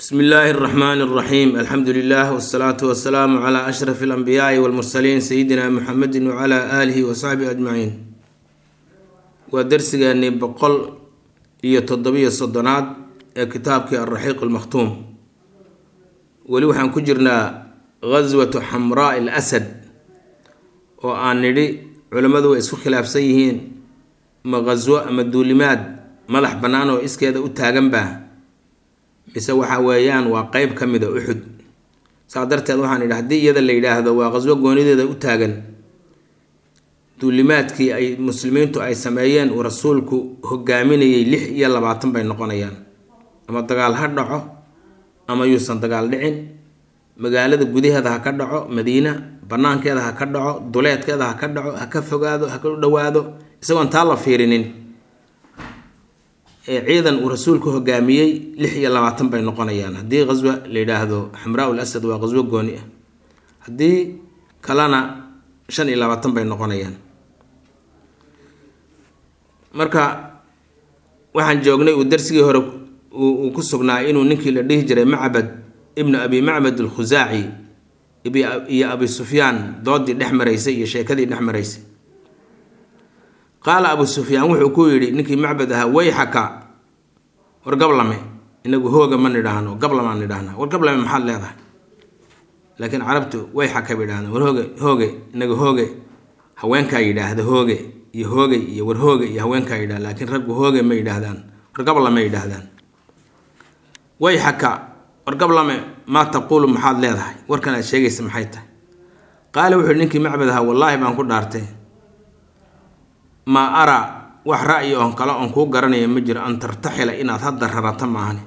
bsmi illaahi اraxmaan اraxiim alxamdu lilah wsalaatu wasalaamu cla ashraf اlanbiyaai wاlmursaliin sayidina muxamedi wcla aalihi wasaxbihi ajmaciin waa darsigeennii boqol iyo toddobiyo soddonaad ee kitaabkii alraxiiq almakhtuum weli waxaan ku jirnaa gaswatu xamraa al asad oo aan nidhi culimmadu way isku khilaafsan yihiin ma gaswo ama duulimaad madax bannaan oo iskeeda u taaganba mise waxa weeyaan waa qeyb ka mida uxud saa darteed waxaan idhi haddii iyada la yidhaahdo waa qaswo goonideeda u taagan duulimaadkii ay muslimiintu ay sameeyeen uu rasuulku hogaaminayay lix iyo labaatan bay noqonayaan ama dagaal ha dhaco ama yuusan dagaal dhicin magaalada gudaheeda ha ka dhaco madiina banaankeeda ha ka dhaco duleedkeeda ha ka dhaco ha ka fogaado ha ka dhawaado isagoon taa la fiirinin ciidan uu rasuulku hogaamiyey lix iyo labaatan bay noqonayaan haddii qaswa la yidhaahdo xamraa ul asad waa qaswo gooni ah haddii kalena shan iyo labaatan bay noqonayaan marka waxaan joognay uu darsigii hore uu ku sugnaa inuu ninkii la dhihi jiray macbad ibnu abi macbad alkhusaaci iyo abi sufyaan doodii dhex maraysay iyo sheekadii dhex maraysay qaala abu sufyaan wuxuu ku yidhi ninkii macbad ahaa wayxaka war gablame inagu hooga ma nidhaahno gablamaan nidhahnaa war gablame maxaad leedahay laakiin carabtu wayxaka bay yidhahdaan war hooge hooge inaga hooge haweenkaa yidhaahda hooge iyo hoogey iyo war hooge iyo haweenkaa yidhahda laakiin raggu hooge ma yidhaahdaan war gablame yidhaahdaan wayxaka war gablame maa taquulu maxaad leedahay warkan aad sheegaysa maxay tahay qaala wuxuu yidhi ninkii macbad ahaa wallaahi baan ku dhaartay maa araa wax ra'yi oon kale oon kuu garanaya ma jiro an tartaxila inaad hadda rarato maahane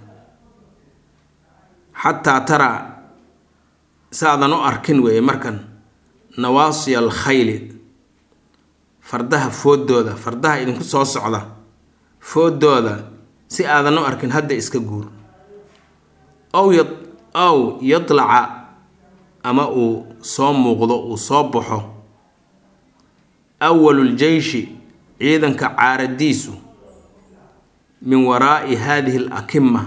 xataa taraa saadan u arkin weeye markan nawaasiya al khayli fardaha foodooda fardaha idinku soo socda foodooda si aadan u arkin hadda iska guur ow ya ow yadlaca ama uu soo muuqdo uu soo baxo awaluljeyshi ciidanka caaradiisu min waraa'i haadihi al akima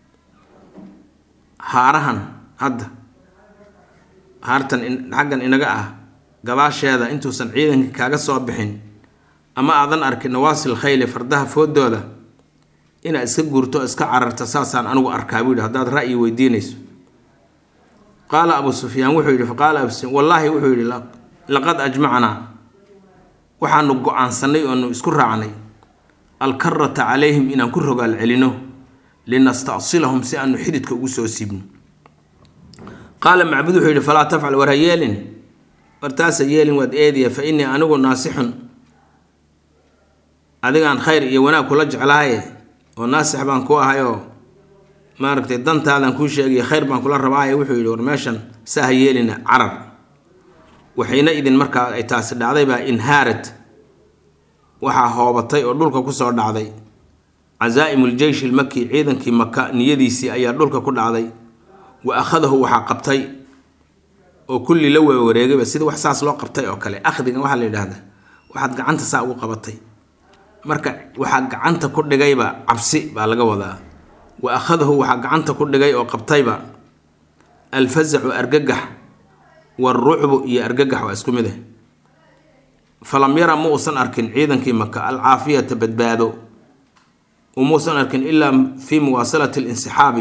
haarahan hadda haartan xaggan inaga ah gadaasheeda intuusan ciidanka kaaga soo bixin ama aadan arkin nawaasil khayli fardaha foodooda inaad iska guurto iska cararta saasaan anigu arkaa buu yidhi haddaad ra'yi weydiinayso qaala abu sufyaan wuxuu yidhi faqaala abu sufyaan wallaahi wuxuu yidhi laqad ajmacnaa waxaanu go-aansanay oonu isku raacnay alkarata calayhim inaan ku rogaal celino linastacsilahum si aanu xididka ugu soo siibno qaala macbud wuxuu yidhi falaa tafcal war ha yeelin wartaasa yeelin waad eediya fa innii anigu naasixun adigaan khayr iyo wanaag kula jeclaaye oo naasix baan ku ahayoo maaragtay dantaadan kuu sheegaya khayr baan kula rabaaye wuxuu yidhi war meeshan saa ha yeelina carar waxayna idin markaa ay taasi dhacday baa inhaarad waxaa hoobatay oo dhulka kusoo dhacday casaa'imu ljeysh ilmaki ciidankii maka niyadiisii ayaa dhulka ku dhacday wa akhadahu waxaa qabtay oo kulli la wawareegayba sida wax saas loo qabtay oo kale akhdigan waxaa la yidhaahdaa waxaad gacanta saa ugu qabatay marka waxaa gacanta ku dhigayba cabsi baa laga wadaa wa akhadahu waxaa gacanta ku dhigay oo qabtayba alfazacu argagax warucbu iyo argagax waa isku mid ah falam yara ma uusan arkin ciidankii maka alcaafiyata badbaado umuusan arkin ilaa fii muwaasalati linsixaabi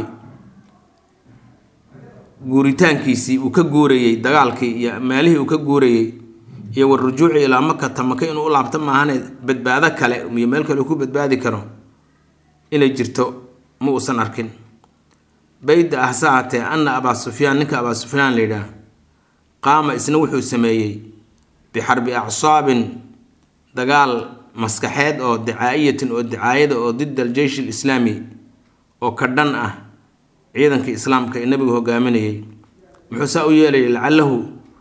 guuritaankiisii uu ka guurayey dagaalkii iyo meelihii uu ka guurayey iyo warujuuci ilaa makata maka inuu u laabto maahane badbaado kale iyo meel kale uu ku badbaadi karo inay jirto ma uusan arkin bayda ah sa hatee ana abaa sufyaan ninka abaa sufyaan la yidhaah qaama isna wuxuu sameeyey bixarbi acsaabin dagaal maskaxeed oo dicaa'iyatin oo dicaayada oo dida aljeysh alislaami oo ka dhan ah ciidankii islaamka ee nebigu hogaaminayay muxuu saa u yeelayay lacalahu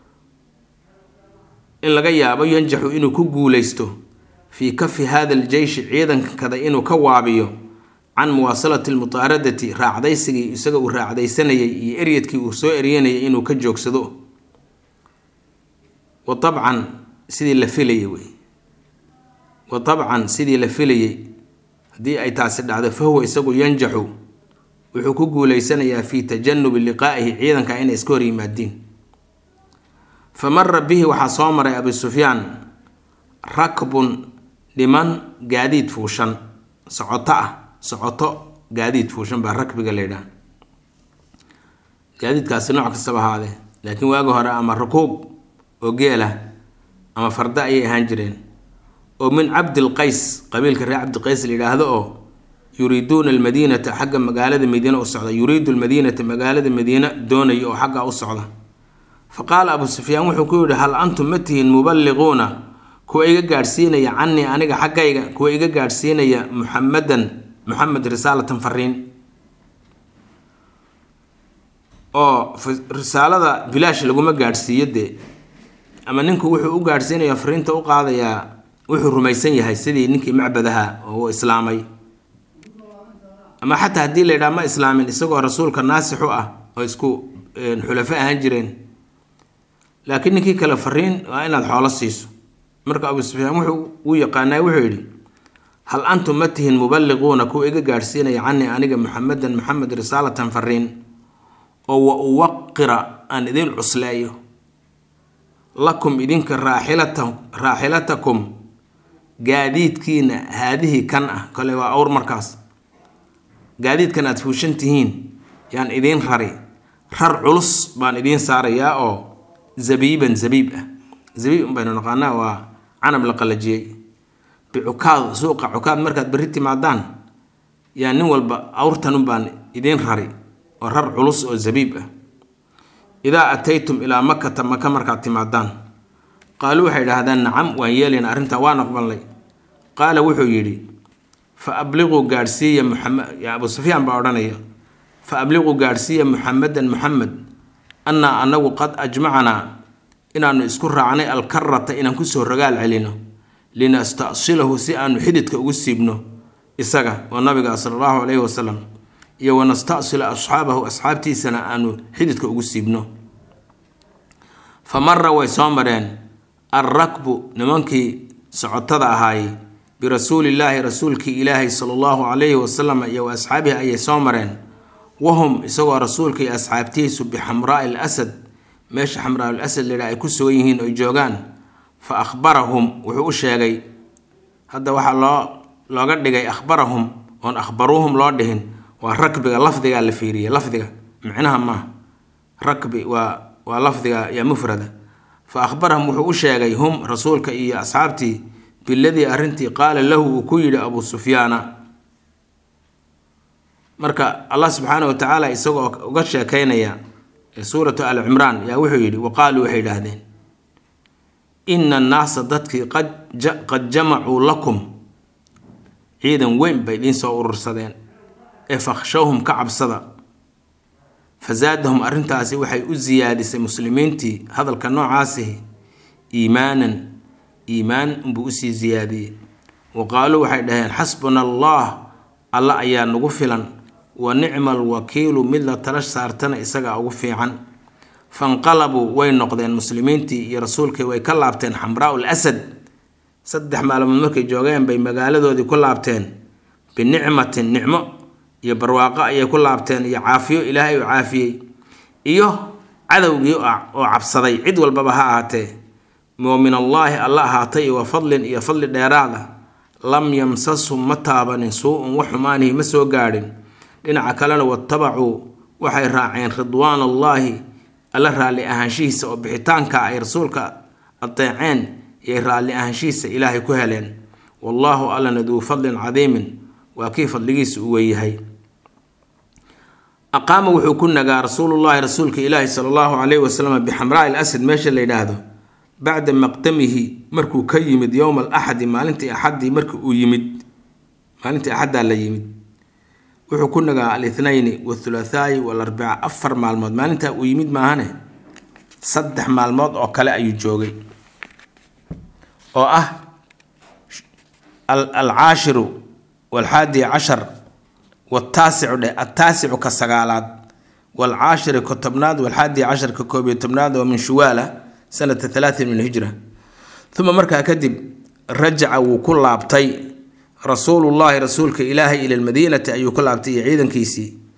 in laga yaabo yanjaxu inuu ku guulaysto fii kafi hada aljeyshi ciidankada inuu ka waabiyo can muwaasalati almutaaradati raacdaysigii isaga uu raacdaysanayay iyo eryadkii uu soo eryanayay inuu ka joogsado wa tabcan sidii la filayay wey wa tabcan sidii la filayay haddii ay taasi dhacdo fa huwa isagu yanjaxu wuxuu ku guuleysanayaa fii tajanubi liqaa'ihi ciidanka inay iska hor yimaadiin fa mara bihi waxaa soo maray abu sufyaan rakbun dhiman gaadiid fuushan socoto ah socoto gaadiid fuushan baa rakbiga la yidhaha gaadiidkaasi nooc kastaba ahaadee laakiin waagi hore ama rakuub oo geela ama farda ayay ahaan jireen oo min cabdilqays qabiilka reer cabdiqays la yidhaahdo oo yuriiduuna almadiinata xagga magaalada madiine u socda yuriidu almadiinata magaalada madiine doonaya oo xaggaa u socda fa qaala abu sufyaan wuxuu ku yidhi hal antum ma tihiin muballiquuna kuwa iga gaadhsiinaya canii aniga xaggayga kuwa iga gaadhsiinaya muxamadan muxamed risaalatan fariin oo risaalada bilaash laguma gaadhsiiyo dee ama ninku wuxuu u gaadhsiinaya fariinta u qaadayaa wuxuu rumaysan yahay sidii ninkii macbadaha oo islaamay ama xataa haddii la yidhaha ma islaamin isagoo rasuulka naasixu ah oo isku xulafo ahaan jireen laakiin ninkii kale fariin waa inaad xoolo siiso marka abu sufyaan wuxuu u yaqaanaa wuxuu yidhi hal antum ma tihin muballiquuna kuwa iga gaadhsiinaya canii aniga muxamedan muxamed risaalatan fariin oo wa uwaqira aan idin cusleeyo lakum idinka raaxilata raaxilatakum gaadiidkiina haadihii kan ah kole waa awr markaas gaadiidkan aad fuushan tihiin yaan idiin rari rar culus baan idiin saarayaa oo zabiiban zabiib ah zabiib baynu naqaanaa waa canab la qalajiyey bicukaad suuqa cukaad markaad berri timaadaan yaa nin walba awrtanun baan idiin rari oo rar culus oo zabiib ah idaa ataytum ilaa makata maka markaad timaadaan qaaluu waxay idhaahdaan nacam waan yeelaynaa arrintaa waan aqbalnay qaala wuxuu yidhi fa abliquu gaadhsiiya muxamed abu sufyaan baa odhanaya fa abliquu gaadhsiiya muxamedan muxamed annaa anagu qad ajmacanaa inaannu isku raacnay alkarata inaan kusoo rogaal celino linastasilahu si aanu xididka ugu siibno isaga oo nabiga sala allahu calayhi wasalam iyo wanastasila asxaabahu asxaabtiisana aanu xididka ugu siibno fa mara way soo mareen alrakbu nimankii socotada ahaayey birasuulillaahi rasuulkii ilaahay sala allahu calayhi wasalam iyo wa asxaabihi ayay soo mareen wahum isagoo rasuulka iyo asxaabtihiisu bixamraai l asad meesha xamraa ul asad layidhaha ay ku sugan yihiin oy joogaan fa akhbarahum wuxuu u sheegay hadda waxaa loo looga dhigay akhbarahum oon akhbaruuhum loo dhihin waa rakbiga lafdigaa la fiiriya lafdiga micnaha maaha rakbi waa waa lafdiga yaa mufrada fa akhbarahum wuxuu u sheegay hum rasuulka iyo asxaabtii biladii arrintii qaala lahu uu ku yidhi abuu sufyaana marka allah subxaana wa tacaala isagoo uga sheekeynaya suuratu al cimraan yaa wuxuu yidhi waqaaluu waxay idhaahdeen ina annaasa dadkii qad jamacuu lakum ciidan weyn bay idiin soo urursadeen ee fakhshawhum ka cabsada fasaadahum arrintaasi waxay u siyaadisay muslimiintii hadalka noocaasihi iimaanan iimaan unbuu usii siyaadiyey wa qaaluu waxay dhaheen xasbuna allah alla ayaa nagu filan wa nicma alwakiilu mid la tala saartana isagaa ugu fiican fanqalabuu way noqdeen muslimiintii iyo rasuulkii way ka laabteen xamraau lasad saddex maalmood markay joogeen bay magaaladoodii ku laabteen binicmatin nicmo iyo barwaaqo ayay ku laabteen iyo caafiyo ilaahay oo caafiyey iyo cadowgii oo cabsaday cid walbaba ha ahaatee moo min allaahi alla ahaatay wa fadlin iyo fadli dheeraada lam yamsashum ma taabanin suu-un wax xumaanihi ma soo gaadhin dhinaca kalena watabacuu waxay raaceen ridwaan allaahi alla raalli ahaanshihiisa oo bixitaanka ay rasuulka adeeceen iyay raalli ahaanshihiisa ilaahay ku heleen wallaahu allana duu fadlin cadiimin waa kii fadligiisa u weeyahay aqaama wuxuu ku nagaa rasuulullaahi rasuulka ilaahi sala allahu calayhi wasalam bixamraa il asad meesha la yidhaahdo bacda maqdamihi markuu ka yimid yowma alaxadi maalintii axaddii markii uu yimid maalintii axaddaa la yimid wuxuu ku nagaa alithnayni wathulathaayi walarbica afar maalmood maalintaa uu yimid maahane saddex maalmood oo kale ayuu joogay oo ah alcaashiru walxaadi cashar wataasicu dheh ataasicu ka sagaalaad walcaashiri ka tobnaad walxaadi cashar ka koob iyo tobnaad oo min shuwaala sanata talaatin min hijra uma markaa kadib rajaca wuu ku laabtay rasuulullaahi rasuulka ilaahay ila lmadiinati ayuu ku laabtay iyo ciidankiisii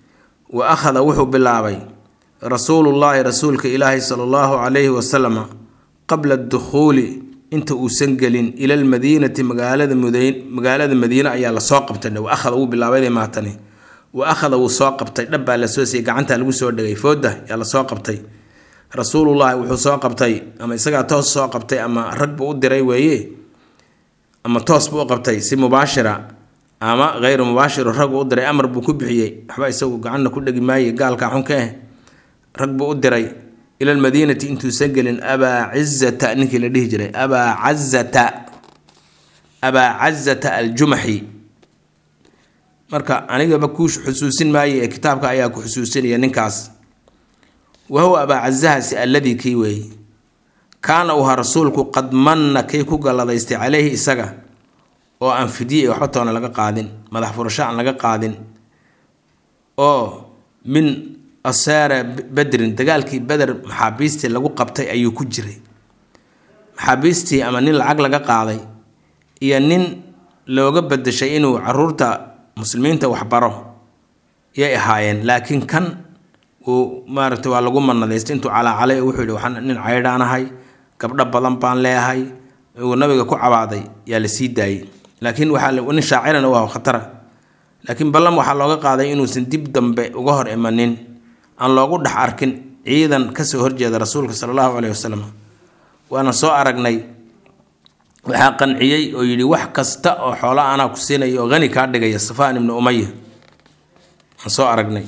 wa akhada wuxuu bilaabay rasuulullaahi rasuulka ilaahi sala allahu calayhi wasalama qabla dukhuuli inta uusan gelin ila almadiinati magaalada mudayn magaalada madiine ayaa lasoo qabtay wa akhada wuu bilaabay maatani wa akhada wuu soo qabtay dhabbaa lasoo siiyey gacantaa lagu soo dhegay fooda yaa lasoo qabtay rasuulullaahi wuxuu soo qabtay ama isagaa toos soo qabtay ama rag buu u diray weeye ama toos buu u qabtay si mubaashira ama hayru mubaashiru rag uu u diray amar buu ku bixiyey waxba isagu gacanna ku dhegi maaye gaalkaa xunka eh rag buu u diray ila almadiinati intuusan gelin abaa cizata ninkii la dhihi jiray abaa cazata abaa cazata aljumaxi marka anigaba kuu xusuusin maaye ee kitaabka ayaa ku xusuusinaya ninkaas wa huwa abaa cazahaasi alladii kii weeye kaana uha rasuulku qad manna kii ku galladaystay caleyhi isaga oo aan fidye waxba toona laga qaadin madax furasho aan laga qaadin oo min asaara bedrin dagaalkii beder maxaabiistii lagu qabtay ayuu ku jiray maxaabiistii ama nin lacag laga qaaday iyo nin looga bedeshay inuu caruurta muslimiinta waxbaro yay ahaayeen laakiin kan uu maaragtay waa lagu manadaystay intuu calaacalay wuxuu yihi waxaan nin caydhaanahay gabdho badan baan leeyahay uu nabiga ku cabaaday yaa la sii daayey laakiin waxaa nin shaacirana waa khatara laakiin ballan waxaa looga qaaday inuusan dib dambe uga hor imanin aan loogu dhex arkin ciidan kasoo horjeeda rasuulka sala allahu caleyhi wasalam waana soo aragnay waxaa qanciyey oo yidhi wax kasta oo xoola anaa ku siinaya oo hani kaa dhigaya safaan ibnu umaya aan soo aragnay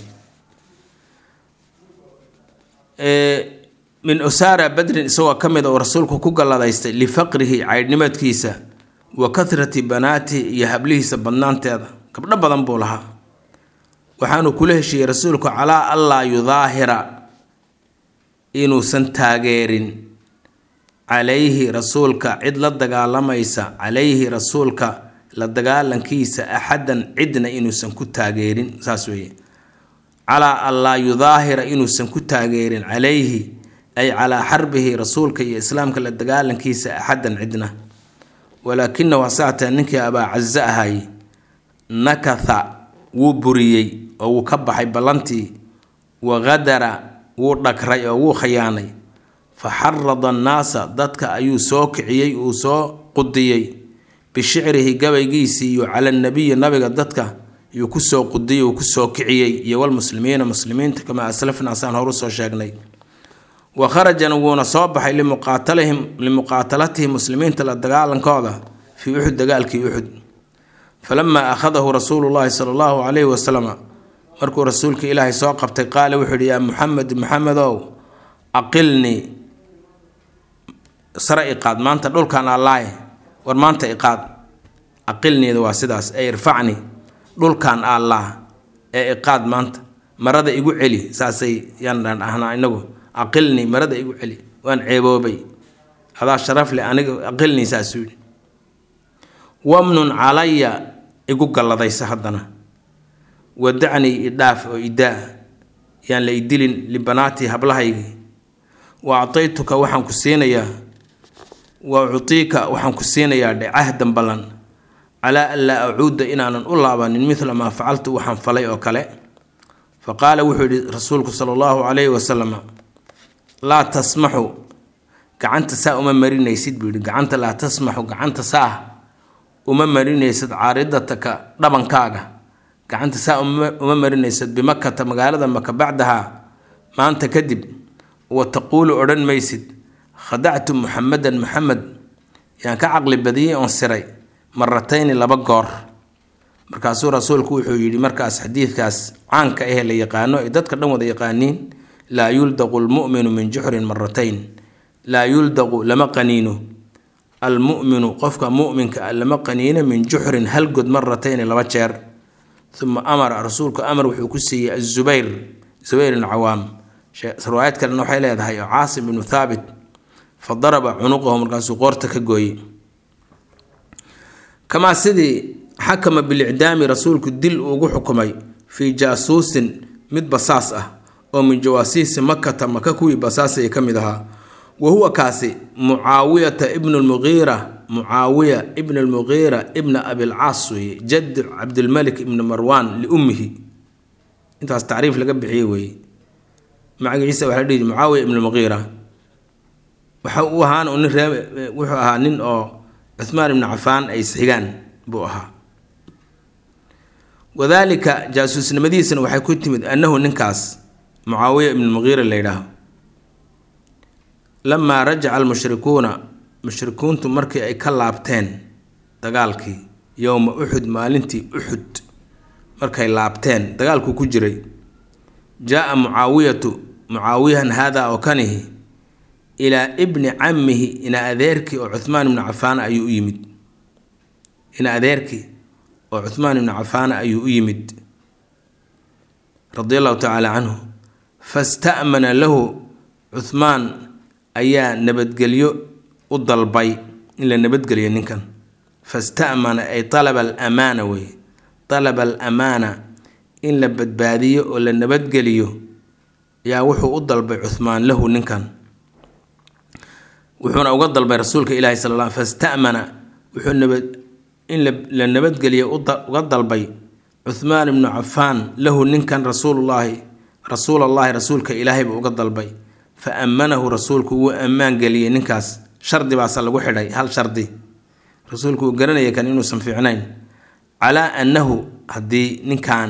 min usaara badrin isagoo ka mid a uu rasuulku ku galladaystay lifaqrihi caydhnimadkiisa wa kathrati banaatihi iyo hablihiisa badnaanteeda gabdho badan buu lahaa waxaanu kula heshiiyey rasuulku calaa allaa yudaahira inuusan taageerin calayhi rasuulka cid la dagaalamaysa calayhi rasuulka la dagaalankiisa axadan cidna inuusan ku taageerin saas weeye calaa allaa yudaahira inuusan ku taageerin calayhi ay calaa xarbihi rasuulka iyo islaamka la dagaalankiisa axadan cidna walaakinahu hasaatee ninkii abaa caza ahay nakatha wuu buriyey oo wuu ka baxay ballantii wa qadara wuu dhagray oo wuu khayaanay fa xarada annaasa dadka ayuu soo kiciyey uu soo qudiyey bishicrihi gabaygiisii iyo cala nabiyi nabiga dadka yuu kusoo qudiyey uu kusoo kiciyey iyo walmuslimiina muslimiinta kamaa aslafna saan horu soo sheegnay wa kharajana wuuna soo baxay limuqaatalihim limuqaatalatihi muslimiinta la dagaalankooda fii uxud dagaalkii uxud falamaa akhadahu rasuulu llaahi sala allahu calayhi wasalam markuu rasuulka ilaahay soo qabtay qaala wuxuu yihi yaa muxamed maxamedow aqilnii sare iqaad maanta dhulkan allaaye war maanta iqaad aqilniida waa sidaas ee irfacni dhulkan allah ee iqaad maanta marada igu celi saasay yaan dhahnaa inagu aqilnii marada igu celi waan ceeboobay adaa sharaf leh aniga aqilnii saasuu yidhi wamnun calaya igu galladaysa haddana wadacnii idhaaf oo idaa yaan la idilin libanaatii hablahaygii wa actaytuka waxaan ku siinayaa wa uciika waxaan ku siinayaa dhe cahdan ballan calaa an laa acuuda inaanan u laabanin midla maa facaltu waxaan falay oo kale fa qaala wuxuu yihi rasuulku sala allahu calayhi wasalam laa tasmaxu gacanta saa uma marinaysid buu yihi gacanta laa tasmaxu gacanta saa uma marinaysid caaridataka dhabankaaga gacanta saa uma marinaysid bimakata magaalada maka bacdahaa maanta kadib wa taquulu odhan maysid khadactu muxamedan muxamed yaan ka caqli badiyey oon siray maratayni laba goor markaasuu rasuulku wuxuu yidhi markaas xadiidkaas caanka ahee la yaqaano ay dadka dhan wada yaqaaniin laa yuldaqu lmu'minu min juxrin maratayn laa yuldaqu lama qaniino almu'minu qofka mu'minka ah lama qaniino min juxrin hal god maratayni laba jeer uma amara rasuulku amar wuxuu ku siiyey azubayr zubayr ibn cawaam riwaayad kalena waxay leedahay oo caasim ibnu thaabit fa daraba cunuqahu markaasuu qoorta ka gooyey kamaa sidii xakama bilicdaami rasuulku dil uugu xukumay fii jaasuusin mid basaas ah oo min jawaasiisi makata maka kuwii basaasaya ka mid ahaa wa huwa kaasi mucaawiyata ibnu lmuqiira mucaawiya ibn lmuqiira ibna abilcaas weeye jad cabdilmalik ibni marwaan liummihi intaas tacriif laga bixiyey weeye magaciisa waxaa la dhihi mucaawiya ibnu muqiira waxa uu ahaan nin ree wuxuu ahaa nin oo cuhmaan ibnu cafaan ay isxigaan buu ahaa wadaalika jaasuusnimadiisana waxay ku timid annahu ninkaas mucaawiya ibnu muqiira la yidhaaho lamaa rajaca almushrikuuna mushrikuuntu markii ay ka laabteen dagaalkii yowma uxud maalintii uxud markay laabteen dagaalkuu ku jiray jaa-a mucaawiyatu mucaawiyahan haadaa oo kanihi ilaa ibni cammihi ina adeerkii oo cuhmaan ibnu cafaana ayuu u yimid ina adeerkii oo cuhmaan ibnu cafaana ayuu u yimid radi allahu tacaala canhu fasta'mana lahu cuhmaan ayaa nabadgelyo u dalbay in la nabadgeliyo ninkan fasta'mana ay talaba alamaana wey talaba alamaana in la badbaadiyo oo la nabadgeliyo ayaa wuxuu u dalbay cuhmaan lahu ninkan wuxuuna uga dalbay rasuulka ilaahi sal l fastamana wuxuu nabad in la nabadgeliya uga dalbay cuhmaan ibnu cafaan lahu ninkan rasuulullaahi rasuulallaahi rasuulka ilaahay buu uga dalbay fa ammanahu rasuulku wuu ammaan geliyey ninkaas shardi baasa lagu xidhay hal shardi rasuulku uu garanaya kan inuusan fiicnayn calaa annahu haddii ninkan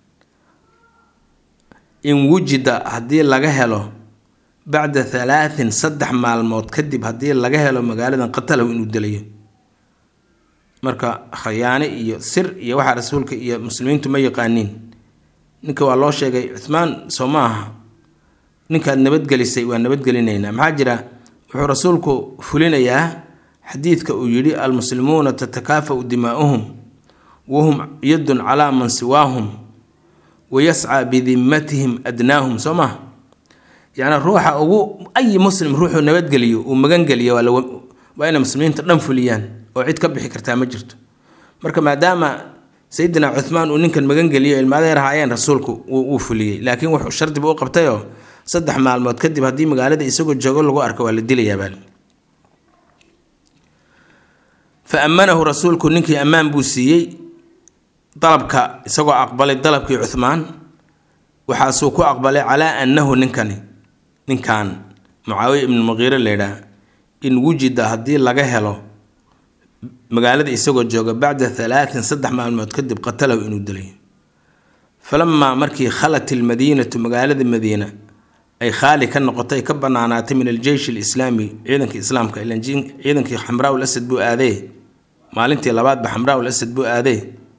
in wujida haddii laga helo bacda halaatin saddex maalmood kadib haddii laga helo magaaladan qatalahu inuu delayo marka khayaane iyo sir iyo waxaa rasuulka iyo muslimiintu ma yaqaaniin ninka waa loo sheegay cuhmaan soo ma aha ninkaad nabadgelisay waa nabadgelinaynaa maxaa jira wuxuu rasuulku fulinayaa xadiidka uu yidhi almuslimuuna tatakaafau dimaa'uhum wahum yadun calaa man siwaahum wayascaa bidimmatihim adnaahum soo maha yacni ruuxa ugu ayi muslim ruuxuu nabadgeliyo uu magangeliyo waa inay muslimiinta dhan fuliyaan oo cid ka bixi kartaa ma jirto marka maadaama sayidina cuhmaan uu ninkan magangeliyo ilmaadeer ahaayeen rasuulku wuu fuliyey laakiin wuxuu shardiba u qabtayoo saddex maalmood kadib haddii magaalada isagoo joogo lagu arko waa la dilayaabaa fa ammanahu rasuulku ninkii ammaan buu siiyey dalabka isagoo aqbalay dalabkii cuhmaan waxaasuu ku aqbalay calaa annahu ninkani ninkan mucaawiya ibnu muqiire laydhaah in wujida haddii laga helo magaalada isagoo jooga bacda halaatin saddex maalmood kadib qatalahu inuu dilay falamaa markii khalat ilmadiinatu magaalada madiina ay khaali ka noqotay ka banaanaatay min aljeysh alislaami ciidankii islaamka ilan ciidankii xamraa ul asad buu aadee maalintii labaadba xamraa ul asad buu aadee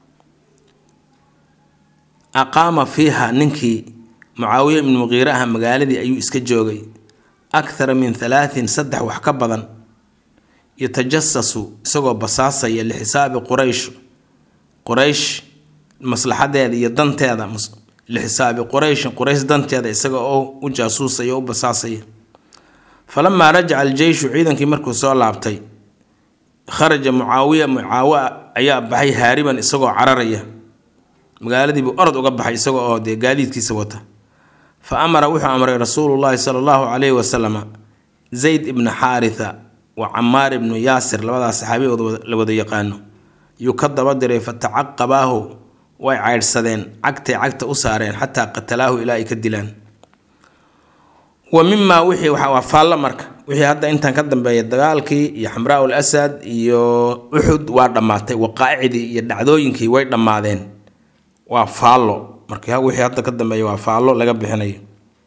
aqaama fiiha ninkii mucaawiya ibnu muqiire ah magaaladii ayuu iska joogay akhara min halaatin saddex wax ka badan yatajasasu isagoo basaasaya lixisaabi quraysh quraysh maslaxadeeda iyo danteeda lixisaabi qurayshin quraysh danteeda isaga oo u jaasuusaya o u basaasaya falamaa rajaca aljeyshu ciidankii markuu soo laabtay kharaja mucaawiya mucaawiya ayaa baxay haariban isagoo cararaya magaaladiibuu orod uga baxay isaga oo dee gaadiidkiisa wata fa amara wuxuu amray rasuulullaahi sala allahu calayhi wasalama zayd ibna xaaritha wa camaar ibnu yaasir labadaas saxaabigood la wada yaqaano yuu ka daba diray fa tacaqabaahu way caydhsadeen cagtay cagta u saareen xataa qatalaahu ilaa ay ka dilaan wa mimaa wixii waa faallo marka wixii hadda intaan ka dambeeya dagaalkii iyo xamraa ul asad iyo uxud waa dhammaatay waqaa'icdii iyo dhacdooyinkii way dhammaadeen waa faallo marka wixii hadda ka dambeeya waa faallo laga bixinayo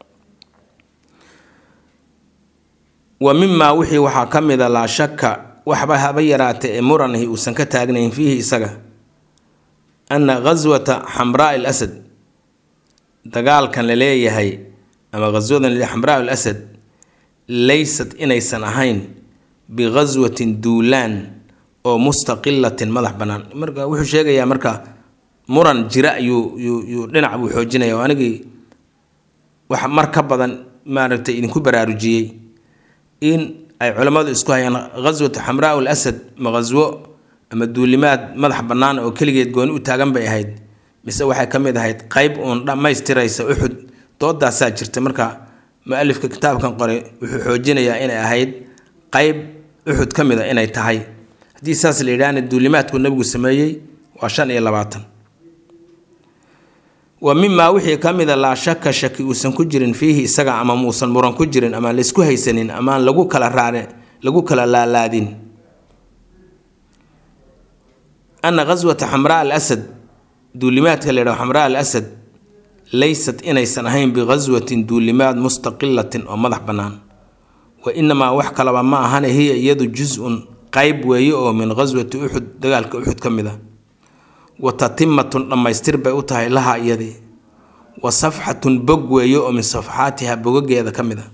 wa mimaa wixii waxaa ka mida laa shaka waxba haba yaraatay ee muranahi uusan ka taagnayn fiihi isaga anna ghaswata xamraa il asad dagaalkan la leeyahay ama ghaswadan xamraa il asad laysat inaysan ahayn bighaswatin duulaan oo mustaqilatin madax bannaan marka wuxuu sheegayaa marka muran jira ayuu yuu dhinac buu xoojinaya oo anigii wax mar ka badan maaragtay idinku baraarujiyey in ay culammadu isku hayaan ghaswatu xamraa ul asad ma ghaswo ama duulimaad madax bannaan oo keligeed gooni u taagan bay ahayd mise waxay ka mid ahayd qeyb uun dhammaystiraysa uxud doodaasaa jirta marka mu-alifka kitaabkan qoray wuxuu xoojinayaa inay ahayd qeyb uxud ka mid a inay tahay haddii saas la yidhaahna duulimaadku nabigu sameeyey waa shan iyo labaatan wa mimaa wixii ka mida laa shaka shaki uusan ku jirin fiihi isaga ama muusan muran ku jirin amaan laysku haysanin amaan lagu kala raare lagu kala laalaadin ana ghaswata xamraa al asad duulimaadka la yidhaho xamraa al asad laysat inaysan ahayn bighaswatin duulimaad mustaqilatin oo madax bannaan wa inamaa wax kalaba ma ahane hiya iyadu jus-un qayb weeye oo min ghaswati uxud dagaalka uxud ka mid a wa tatimatun dhammaystir bay u tahay laha iyadii wa safxatun bog weeye oo min safxaatiha bogogeeda ka mid a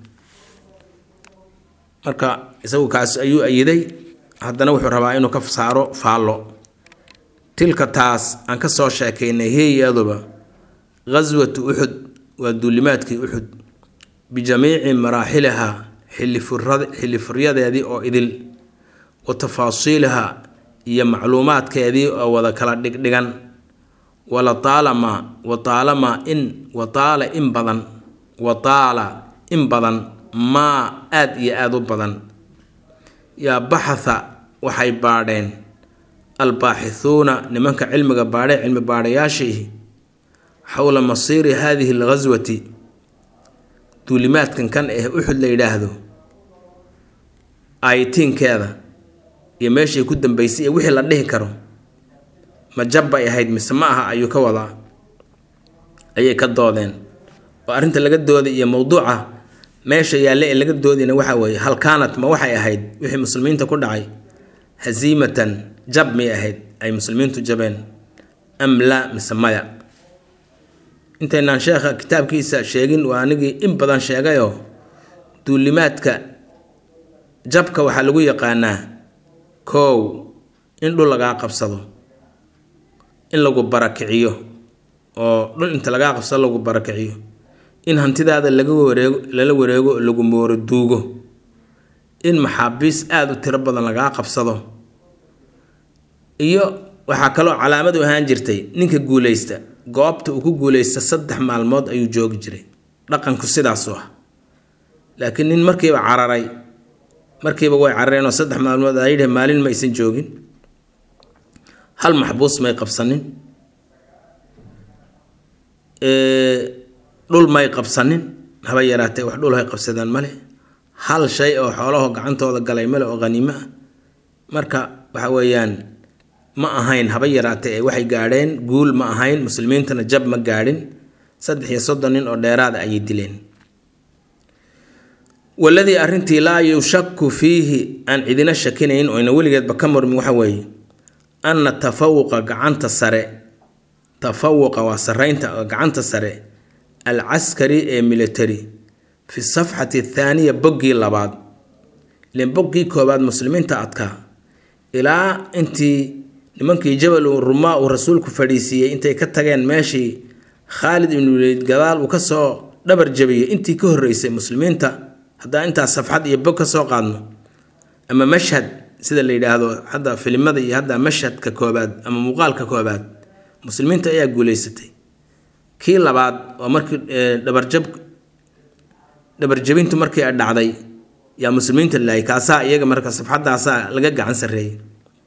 marka isagu kaas ayuu ayiday haddana wuxuu rabaa inuu ka saaro faallo tilka taas aan ka soo sheekaynay hiya iyaduba ghaswatu uxud waa duulimaadkii uxud bijamiici maraaxiliha xilifuryadeedii oo idil wa tafaasiiliha iyo macluumaadkeedii oo wada kala dhigdhigan wala taalama wa taalama in wa taala in badan wa taala in badan maa aada iyo aada u badan yaa baxatha waxay baadheen albaaxithuuna nimanka cilmiga baadhee cilmi baadhayaashii xowla masiiri haadihi alghaswati duulimaadkan kan eh uxud la yidhaahdo aayitiinkeeda iyo meeshay ku dambeysay iyo wixii la dhihi karo ma jab bay ahayd mise ma aha ayuu ka wadaa ayay ka doodeen oo arrinta laga dooday iyo mowduuca meesha yaalle ee laga doodayna waxa weeye hal kaanat ma waxay ahayd wixii muslimiinta ku dhacay hasiimatan jab may ahayd ay muslimiintu jabeen am laa mise maya intaynaan sheekha kitaabkiisa sheegin waa anigii in badan sheegayoo duulimaadka jabka waxaa lagu yaqaanaa koow in dhul lagaa qabsado in lagu barakiciyo oo dhul inta lagaa qabsado lagu barakiciyo in hantidaada laga wareego lala wareego oo lagu mooro duugo in maxaabiis aada u tiro badan lagaa qabsado iyo waxaa kaloo calaamad u ahaan jirtay ninka guuleysta goobta uu ku guuleysta saddex maalmood ayuu joogi jiray dhaqanku sidaasu ah laakiin nin markiiba cararay markiiba way carareen oo saddex maalmood aa yidhi maalin ma aysan joogin hal maxbuus may qabsanin dhul may qabsanin haba yaraatee wax dhul hay qabsadaan male hal shay oo xoolaho gacantooda galay male oo haniimo ah marka waxa weeyaan ma ahayn haba yaraatee ee waxay gaadheen guul ma ahayn muslimiintana jab ma gaadhin saddex iyo soddon nin oo dheeraada ayay dileen waladii arrintii laa yushaku fiihi aan cidina shakinayn oyna weligeedba ka murmin waxa weeye anna tafawuqa gacanta sare tafawuqa waa saraynta gacanta sare alcaskari ee military fi safxati athaaniya boggii labaad ilen boggii koobaad muslimiinta adkaa ilaa intii nimankii jabal rumaa uu rasuulku fadhiisiiyey intay ka tageen meeshii khaalid ibnu waliid gadaal uu kasoo dhabar jabiyey intii ka horreysay muslimiinta haddaa intaas safxad iyo bog ka soo qaadno ama mashhad sida la yidhaahdo hadda filimada iyo hadda mashhadka koobaad ama muuqaalka koobaad muslimiinta ayaa guuleysatay kii labaad oo markii dhabarjab dhabarjabintu markii ay dhacday yaa muslimiinta laayay kaasaa iyaga marka safxadaasaa laga gacan sarreeyay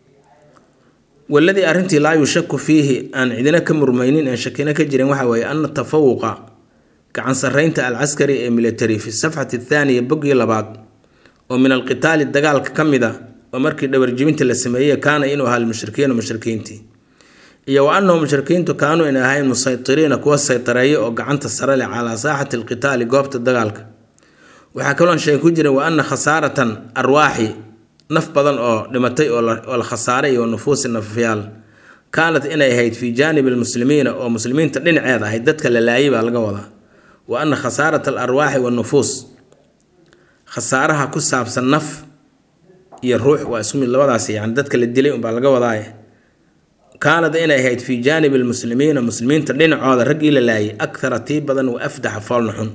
waladii arrintii laa yushaku fiihi aan cidina ka murmaynin aan shakina ka jirin waxa weeye ana tafawuqa gacan sarreynta alcaskari ee military fi safxati athaaniya boggii labaad oo min alqitaali dagaalka ka mid a oo markii dhabarjibinta la sameeyey kaana inuu ahaa lmushrikiina mushrikiintii iyo wa annahu mushrikiintu kaanuu in ahayn musaytiriina kuwa saytareeya oo gacanta sare leh calaa saaxati alqitaali goobta dagaalka waxaa kaloon sheeg ku jiray wa ana khasaaratan arwaaxi naf badan oo dhimatay oo la khasaaray iyo nufuusi nafyaal kaanat inay ahayd fii jaanibi almuslimiina oo muslimiinta dhinaceeda ahayd dadka la laayay baa laga wadaa wa ana khasaarata alarwaaxi wanufuus khasaaraha ku saabsan naf iyo ruux waa isku mid labadaas yani dadka la dilay unbaa laga wadaaye kaanad inay ahayd fii jaanibi almuslimiina muslimiinta dhinacooda raggii la laayay akthara tii badan wa afdaxa foolna xun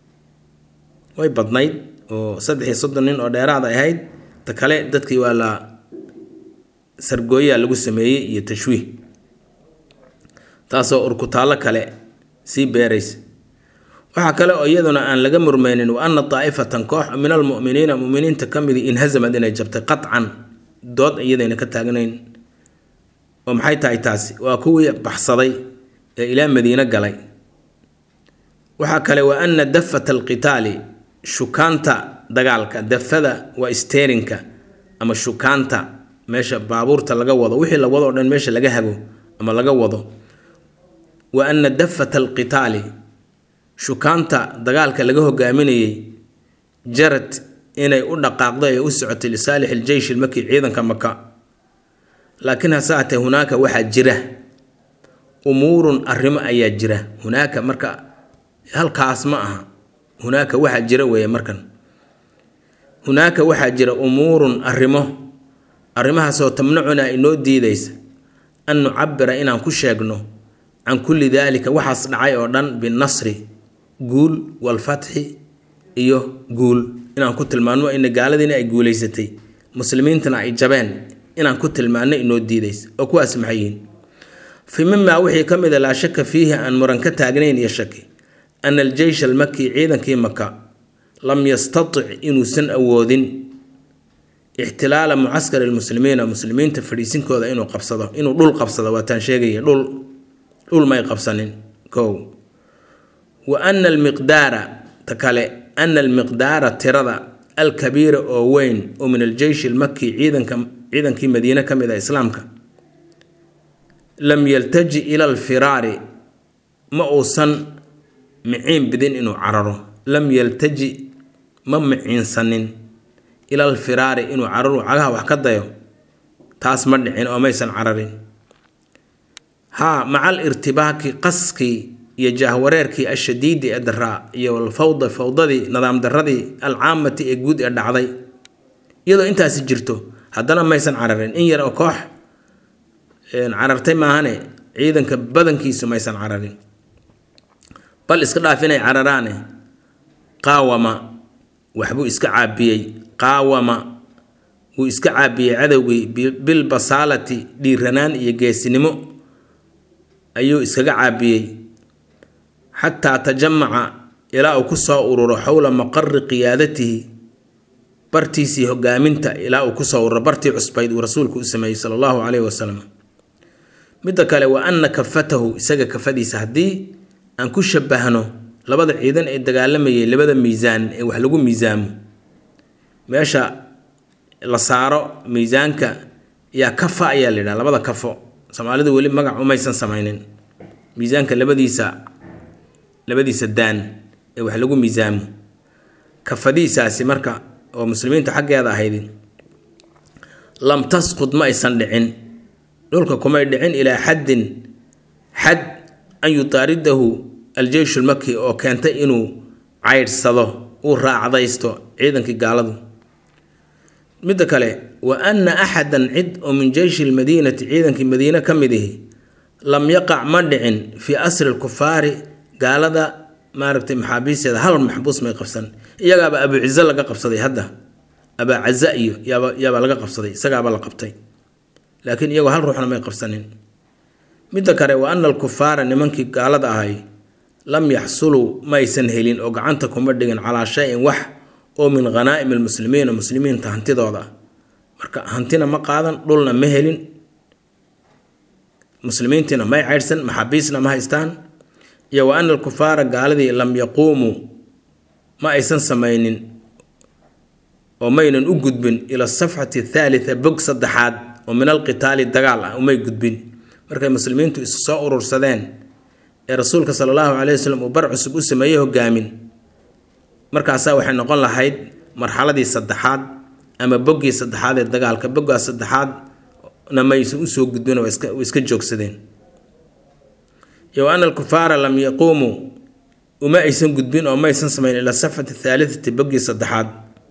way badnayd oo saddex iyo soddon nin oo dheeraad ay ahayd ta kale dadkii waa la sargooyaa lagu sameeyey iyo tashwiih taasoo urkutaallo kale sii beeraysa waxaa kale oo iyaduna aan laga murmaynin wa ana daa'ifatan koox min almu'miniina muminiinta ka midi inhasamad inay jabtay qatcan dood iyadayna ka taagnayn oo maxay tahay taasi waa kuwii baxsaday ee ilaa madiine galay waxaa kale wa ana dafata alqitaali shukaanta dagaalka dafada waa steerinka ama shukaanta meesha baabuurta laga wado wixii la wado o dhan meesha laga hago ama laga wado wa ana dafata alqitaali shukaanta dagaalka laga hogaaminayay jarad inay u dhaqaaqday ee u socotay lisaalix iljeysh ilmaki ciidanka maka laakiin hase hatee hunaaka waxaa jira umuurun arrimo ayaa jira hunaaka marka halkaas ma aha hunaaka waxaa jira weeye markan hunaaka waxaa jira umuurun arrimo arrimahaasoo tamnacunaa inoo diidaysa an nucabira inaan ku sheegno can kulli daalika waxaas dhacay oo dhan binasri guul walfatxi iyo guul inaan ku tilmaanno ina gaaladiina ay guulaysatay muslimiintana ay jabeen inaan ku tilmaanno inoo diidaysa oo kuwaas maxay yihiin fi mimaa wixii ka mid a laa shaka fiihi aan muran ka taagnayn iyo shaki ana aljeysh almaki ciidankii maka lam yastatic inuusan awoodin ixtilaala mucaskari lmuslimiina muslimiinta fadhiisinkooda inuu qabsado inuu dhul qabsado waataan sheegaya dhul dhul may qabsanin kow wa ana almiqdaara ta kale ana almiqdaara tirada alkabiira oo weyn oo min aljeysh almaki ciidanka ciidankii madiine ka mid a islaamka lam yaltaji ila alfiraari ma uusan miciin bidin inuu cararo lam yaltaji ma miciinsanin ila alfiraari inuu cararo cagaha wax ka dayo taas ma dhicin oo maysan cararin haa maca alirtibaaki qaskii iyo jaahwareerkii ashadiidi ee daraa iyo alfawda fawdadii nidaam daradii alcaamati ee guud ee dhacday iyadoo intaasi jirto haddana maysan cararin in yar oo koox carartay maahane ciidanka badankiisu maysan cararin bal iska dhaaf inay cararaane qaawama waxbuu iska caabiyey qaawama wuu iska caabiyey cadowgii bilbasaalati dhiiranaan iyo geesinimo ayuu iskaga caabiyey xataa tajamaca ilaa uu ku soo ururo xowla maqari qiyaadatihi bartiisii hogaaminta ilaa uu kusoo ururo bartii cusbayd uu rasuulku u sameeyey sala allahu caleyhi wasalam midda kale wa ana kafatahu isaga kafadiisa haddii aan ku shabahno labada ciidan ee dagaalamayay labada miisaan ee wax lagu miisaamo meesha la saaro miisaanka yaa kafa ayaa la yidhaha labada kafo soomaalidu weli magac umaysan samaynin miisaanka labadiisa labadiisa daan ee wax lagu miisaamo kafadiisaasi marka oo muslimiinta xaggeeda ahayd lam tasqud ma aysan dhicin dhulka kumay dhicin ilaa xaddin xad an yutaaridahu aljeysh lmaki oo keentay inuu caydhsado uu raacdaysto ciidankii gaaladu midda kale wa ana axadan cid oo min jeyshi lmadiinati ciidankii madiine ka mid ihi lam yaqac ma dhicin fii asri lkufaari gaalada maaragtay maxaabiisteeda hal maxbuus may qabsan iyagaaba abuu cize laga qabsaday hadda abaa caza iyo yaaba yaabaa laga qabsaday isagaaba la qabtay laakiin iyagoo hal ruuxna may qabsanin midda kale wa ana alkufaara nimankii gaalada ahay lam yaxsuluu maysan helin oo gacanta kuma dhigin calaa shay-in wax oo min khanaa'im almuslimiina muslimiinta hantidooda marka hantina ma qaadan dhulna ma helin muslimiintiina may caydhsan maxaabiisna ma haystaan iyo wa ana alkufaara gaaladii lam yaquumuu ma aysan samaynin oo maynan u gudbin ila asafxati athaalitha bog saddexaad oo min alqitaali dagaal ah umay gudbin markay muslimiintu isu soo urursadeen ee rasuulka sala allahu caleyhi wasalam uu bar cusub u sameeyey hogaamin markaasaa waxay noqon lahayd marxaladii saddexaad ama boggii saddexaad ee dagaalka boggaas saddexaadna maysan usoo gudbin oo iska joogsadeen iyo ana alkufaara lam yaquumuu uma aysan gudbin oo maysan samayn ilaa safxati athaalitati boggii saddexaad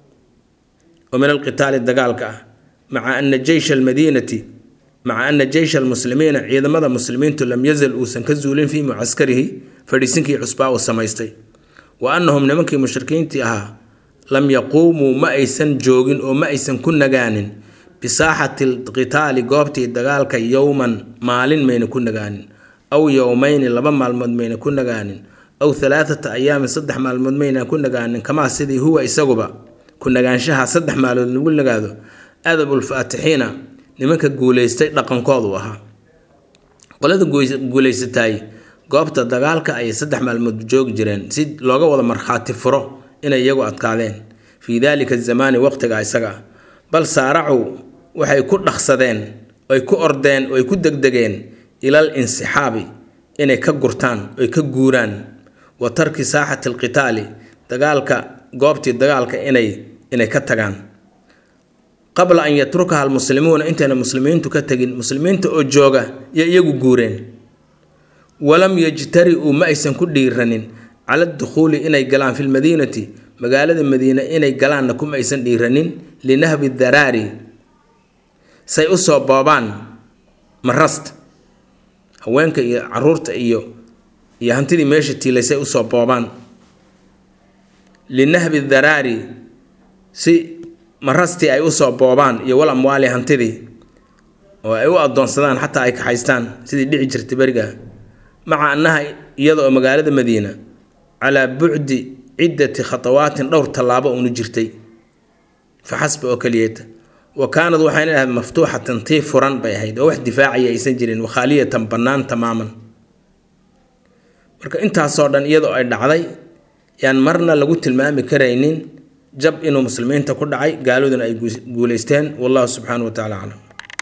oo min alqitaali dagaalka ah maca ana jeysha almadiinati maca ana jeysha almuslimiina ciidamada muslimiintu lam yazal uusan ka zuulin fii mucaskarihi fadhiisinkii cusbaa uu samaystay wa annahum nimankii mushrikiintii ahaa lam yaquumuu ma aysan joogin oo ma aysan ku nagaanin bisaaxati alqitaali goobtii dagaalka yowman maalin mayna ku nagaanin aw yowmayni laba maalmood mayna ku nagaanin aw halaathata ayaamin saddex maalmood mayna ku nagaanin kamaa sidii huwa isaguba ku nagaanshaha saddex maalood lagu nagaado adabulfaatixiina nimanka guulaystay dhaqankoodu ahaa qolada guulaysataay goobta dagaalka ayay saddex maalmood joogi jireen si looga wada markhaati furo inay iyagu adkaadeen fii daalika zamaani waqtiga isaga ah bal saaracu waxay ku dhaqsadeen oy ku ordeen oy ku degdegeen ilal insixaabi inay ka gurtaan oy ka guuraan wa tarki saaxati alqitaali dagaalka goobtii dagaalka inay inay ka tagaan qabla an yatrukaha almuslimuuna intayna muslimiintu ka tegin muslimiinta oo jooga iyo iyagu guureen walam yajtari-uu ma aysan ku dhiiranin cala dukhuuli inay galaan fi lmadiinati magaalada madiina inay galaanna kuma aysan dhiiranin linahbi daraari say u soo boobaan marasta haweenka iyo caruurta iyo iyo hantidii meesha tiilay say usoo boobaan linahbi daraari si marastii ay usoo boobaan iyo wal amwaali hantidii oo ay u adoonsadaan xataa ay kaxaystaan sidii dhici jirtay beriga maca annaha iyada oo magaalada madiina calaa bucdi ciddati khatawaatin dhowr tallaabo unu jirtay fa xasba oo keliyeeta wa kaanad waxayna ahayd maftuuxatan tii furan bay ahayd oo wax difaacaya aysan jirin wakhaaliyatan bannaan tamaaman marka intaasoo dhan iyadoo ay dhacday yaan marna lagu tilmaami karaynin jab inuu muslimiinta ku dhacay gaaladuna ay guulaysteen wallahu subxaanahu wa tacala aclam